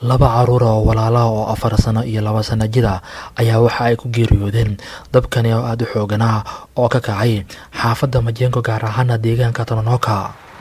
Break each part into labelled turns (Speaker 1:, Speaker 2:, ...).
Speaker 1: laba caruura oo walaalaha oo afar sano iyo laba sano jida ayaa waxa ay ku geeriyoodeen dabkani oo aada u xooganaa oo ka kacay xaafadda majengo gaar ahaana deegaanka tononoka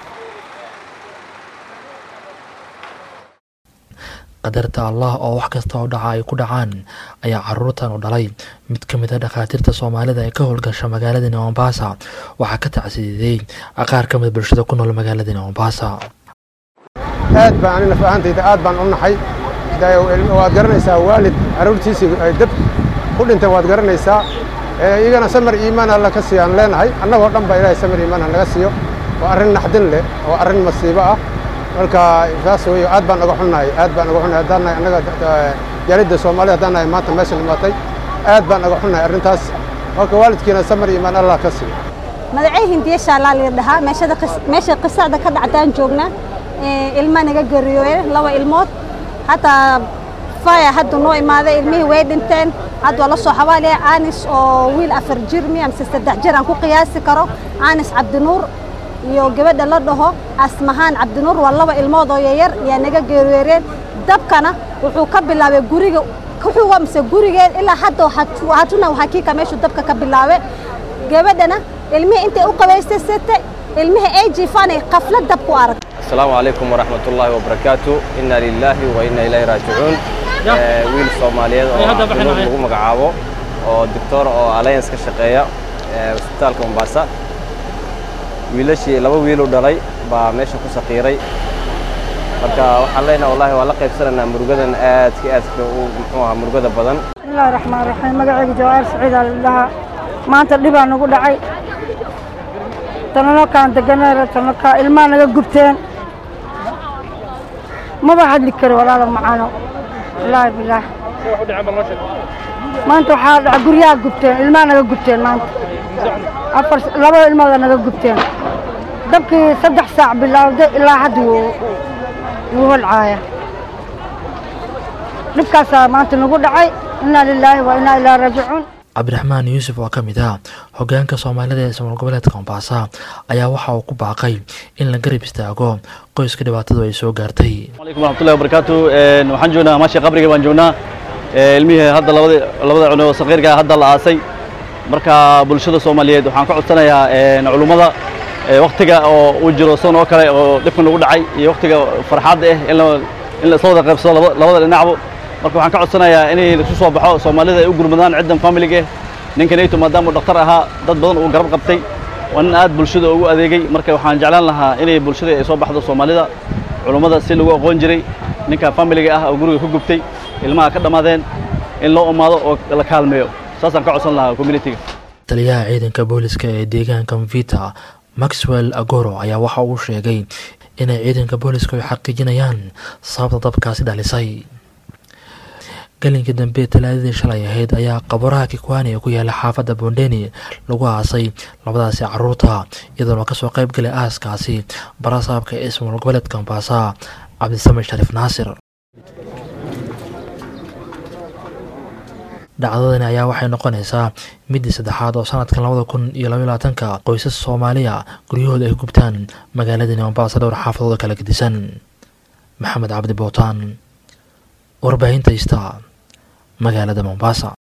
Speaker 1: qadarta allah oo wax kasta oo dhaca ay ku dhacaan ayaa caruurtan u dhalay mid ka mid a dhakhaatiirta soomaalida ee ka howlgasha magaaladani mombasa waxaa ka tacsiiday qaar ka mid bulshada ku nool magaaladani mombasa
Speaker 2: aad baan ani naf ahaantayda aad baan u naxay waad garanaysaa waalid carruurtiisii ay dab ku dhintay waad garanaysaa iyagana samar iimaan alla ka siiyaan leenahay annagoo dhan ba ilaahay samar iimaan ha naga siiyo waa arrin naxdin leh waa arrin masiibo ah marka saas weeye aad baan naga xunnahay aad baan naga xunnahay haddaan nahay annaga jaalidda soomaalida haddaan nahay maanta meesha dhimatay aad baan naga xunnahay arrintaas marka waalidkiina samar iimaan allah ka siiyo
Speaker 3: magacay hindiye shaalaa la dhahaa meeshada meesha qisacda ka dhacdaan joognaa ilma naga geeriyooye laba ilmood hataa faya hadda noo imaaday ilmihii way dhinteen hadda waa la soo xabaaliya anis oo wiil afar jir mi amse saddex jir aan ku qiyaasi karo anis cabdinuur iyo gabadha la dhaho asmahaan cabdinuur waa laba ilmood oo yayar yaa naga geeriyooreen dabkana wuxuu ka bilaabay guriga kuxuga mise gurigeed ilaa hadda hatuna hakika meeshuu dabka ka bilaabay gabadhana ilmihii intay u qabaystasatay ilmihii ay jiifaanay qaflad dab ku arag
Speaker 4: asalaamu calaykum waraxmat ullaahi wabarakaatu inna lilaahi wa inna ilayhi raajicuun wiil soomaaliyeed oo cabdinuur lagu magacaabo oo doctor oo alliance ka shaqeeya isbitaalka mombasa wiilashii laba wiil u dhalay baa meesha ku saqiiray marka waxaan leenaha wallahi waa la qaybsanaynaa murugadan aadka aadka u muxuu ahaa murugada badan
Speaker 5: bismillahi raxmaan raxiim magacayga jawaar saciid aa la dhahaa maanta dhibaa nagu dhacay tananokaan deganeera tananokaa ilmaa naga gubteen maba hadli karo walaalo macaano wallaahi bilaah maanta waxaa dhaca guryaha gubteen ilmaa naga gubteen maanta afar laba ilmooda naga gubteen dabkii saddex saac bilaawday ilaa hadda wuu wuu holcaaya dhibkaasaa maanta nagu dhacay innaa lilaahi wa innaa ilaa raajicuun
Speaker 1: cabdiraxmaan yuusuf oo ka mid ah hogaanka soomaalida ee somaal goboleedka mombasa ayaa waxa uu ku baaqay in la garab istaago qoyska dhibaatadu ay soo gaartay
Speaker 6: alaykum waraxmatullahi wabarakaatu waxaan joognaa maasha qabriga baan joognaa ilmihii hadda labada labada cuno saqiirka hadda la aasay marka bulshada soomaaliyeed waxaan ka codsanayaa culummada waktiga oo uu jiro san oo kale oo dhibkan lagu dhacay iyo waktiga farxadda ah in la isla wada qaybsado labada dhinacbo marka waxaan ka codsanayaa inay lasu soo baxo soomaalida ay u gurmadaan ciddan familiga ninkanayto maadaama uu dhakhtar ahaa dad badan uu garab qabtay waa nin aad bulshada ugu adeegay marka waxaan jeclaan lahaa inay bulshada ay soo baxdo soomaalida culummada si lagu aqoon jiray ninka familiga ah oo guriga ku gubtay ilmaha ka dhammaadeen in loo umaado oo la kaalmeeyo saasaan ka codsan lahaa communitiga
Speaker 1: taliyaha ciidanka booliska ee deegaanka mvita maxwell agoro ayaa waxa uu sheegay inay ciidanka booliska ay xaqiijinayaan sababta dabkaasi dhalisay galinkii dambe talaadadii shalay ahayd ayaa qabaraha kikwani ee ku yaala xaafadda bondeni lagu aasay labadaasi caruurta iyadoona kasoo qayb galay aaskaasi barasaabka ee ismaal goboleedka mombasa cabdisamid shariif naasir dhacdadani ayaa waxay noqonaysaa midii saddexaad oo sanadkan labada kun iyo labaiy labaatanka qoysas soomaaliya guryahooda ay gubtaan magaaladani mombasa dhowr xaafadooda kala gedisan maxamed cabdi bootaan warbaahinta ista magaalada mombasa